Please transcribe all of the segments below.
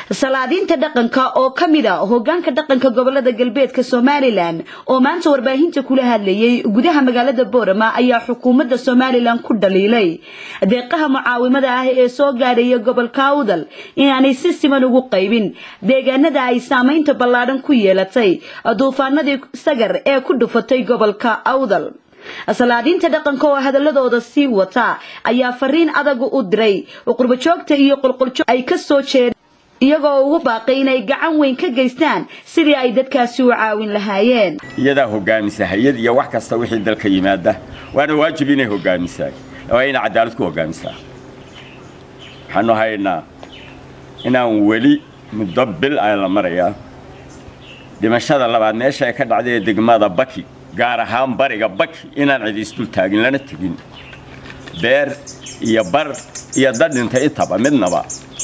salaadiinta dhaqanka oo ka mid a hogaanka dhaqanka gobolada galbeedka somalilan oo maanta warbaahinta kula hadlayay gudaha magaalada boorama ayaa xukuumadda somalilan ku dhaliilay deeqaha mucaawimada ah ee soo gaadhaya gobolka awdal inaanay si siman ugu qaybin deegaanada ay saamaynta ballaadhan ku yeelatay duufaanadii sagar ee ku dhufatay gobolka awdal salaadiinta dhaqanka oo hadaladooda sii wata ayaa fariin adagu u diray qurbajoogta iyo qolqoljoog ay ka soo jeeda iyagoo ugu baaqay inay gacan weyn ka geystaan sidii ay dadkaasi u caawin lahaayeen iyadaa hogaamisa hay-ad iyo wax kasta wixii dalka yimaada waana waajib inay hogaamisaa waa inay cadaalad ku hogaamisaa waxaanu haynaa inaan weli muddo bil aan la marayaa dhimashada labaad meesha ay ka dhacday ee degmada baki gaar ahaan bariga baki inaan cidi isdul taagin lana tegin beer iyo bar iyo dad dhintay intaba midnaba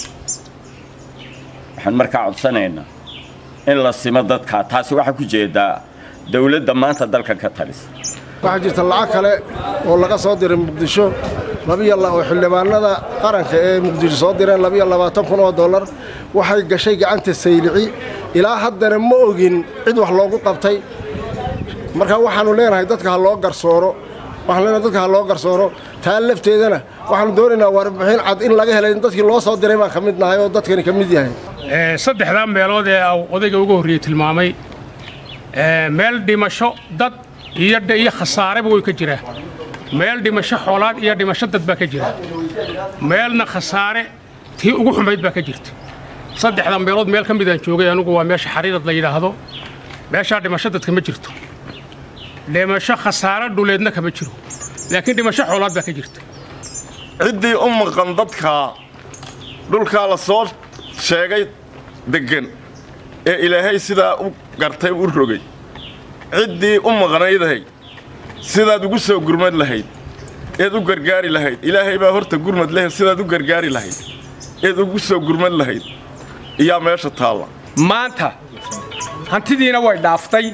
waxaan markaa codsanaynaa in la simo dadkaa taasi waxaa ku jeedaa dawladda maanta dalka ka talisa waxaa jirta lacag kale oo laga soo diray muqdisho oo xildhibaanada qaranka ee muqdisho soo direen labiyo labaatan kun oo dollar waxay gashay gacanta saylici ilaa haddana ma ogin cid wax loogu qabtay marka waxaannu leenahay dadka ha loo garsooro waxaan leenahay dadka ha loo garsooro taa lafteedana waxaannu doonaynaa warbixin cad in laga helay dadkii loo soo diray baan ka mid nahay oo dadkani ka mid yahay saddexdaa meelood ee odayga ugu horreeyey tilmaamay meel dhimasho dad iyo iyo khasaareba way ka jiraa meel dhimasho xoolaad iyo dhimasho dad baa ka jira meelna khasaare tii ugu xumayd baa ka jirta saddexda meelood meel ka midaan joogay anugu waa meesha xariirad la yidhaahdo meeshaa dhimasho dadka ma jirto dhimasho khasaare dhuleedna kama jiro laakiin dhimasho xoolaad baa ka jirta ciddii u maqan dadkaa dhulkaa la soo sheegay deggan ee ilaahay sidaa u gartay u rogay ciddii u maqnaydahay sidaad ugu soo gurmad lahayd eed u gargaari lahayd ilaahay baa horta gurmad leh sidaad u gargaari lahayd eed ugu soo gurmad lahayd iyaa meesha taalla maanta hantidiina way dhaaftay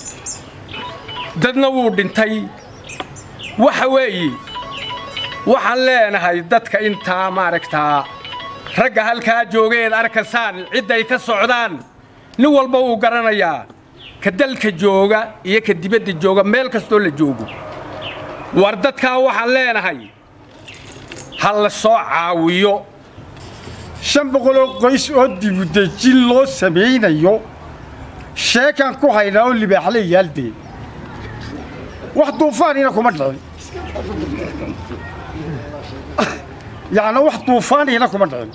dadna wuu dhintay waxa weeye waxaan leenahay dadka intaa maaragtaa ragga halkaa joogaeed arkaysaan cidday ka socdaan nin walba wuu garanayaa ka dalka jooga iyo ka dibadda jooga meel kastoo la joogo war dadkaa waxaan leenahay ha la soo caawiyo shan boqoloo qoys oo dibudejin loo samaynayo sheekaan ku haynaa oo libaaxle yaaldee wax duufaanina kuma dhicin yacni wax duufaanina kuma dhicin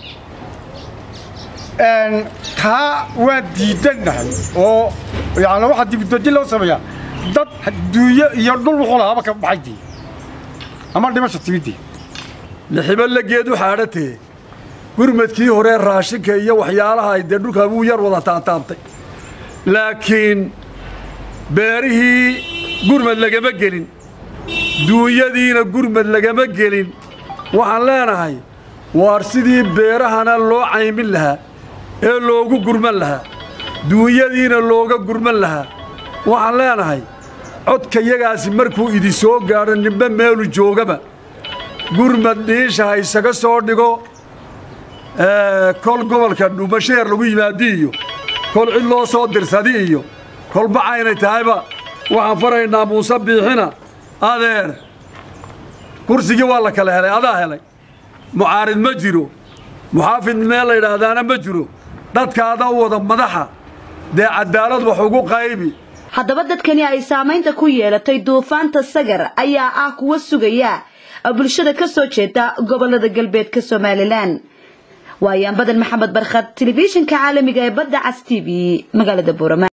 taa waan diidannahay oo yacni waxaa dibudejin loo sameeyaa dad duunyo iyo dhul wuxuu lahaaba ka baxaydii ama dhimasha timidii lixibo la geedu xaadhatee gurmadkii hore raashinka iyo waxyaalaha ay dee dhulkaa wuu yar wada taataabtay laakiin beerihii gurmad lagama gelin duunyadiina gurmad lagama gelin waxaan leenahay waar sidii beerahana loo caymin lahaa ee loogu gurman lahaa duunyadiina looga gurman lahaa waxaan leenahay codkayagaasi markuu idin soo gaadho nimbe meelu joogaba gurmad dhiisha ha isaga soo dhigo kol gobolka dhuumasheer lagu yimaadi iyo kol cid loo soo dirsadi iyo kolba caynay tahayba waxaan faraynaa muuse biixina adeer kursigii waa la kala helay adaa helay mucaarid ma jiro muxaafid meel la yidhaahdaana ma jiro dadkaada u wada madaxa dee cadaalad wax ugu qaybi haddaba dadkani ay saamaynta ku yeelatay duufaanta sagar ayaa ah kuwa sugaya bulshada ka soo jeeda gobolada galbeedka somalilan waayaan badan maxamed barkhad telefishinka caalamiga ee badda cas t v magaalada buurama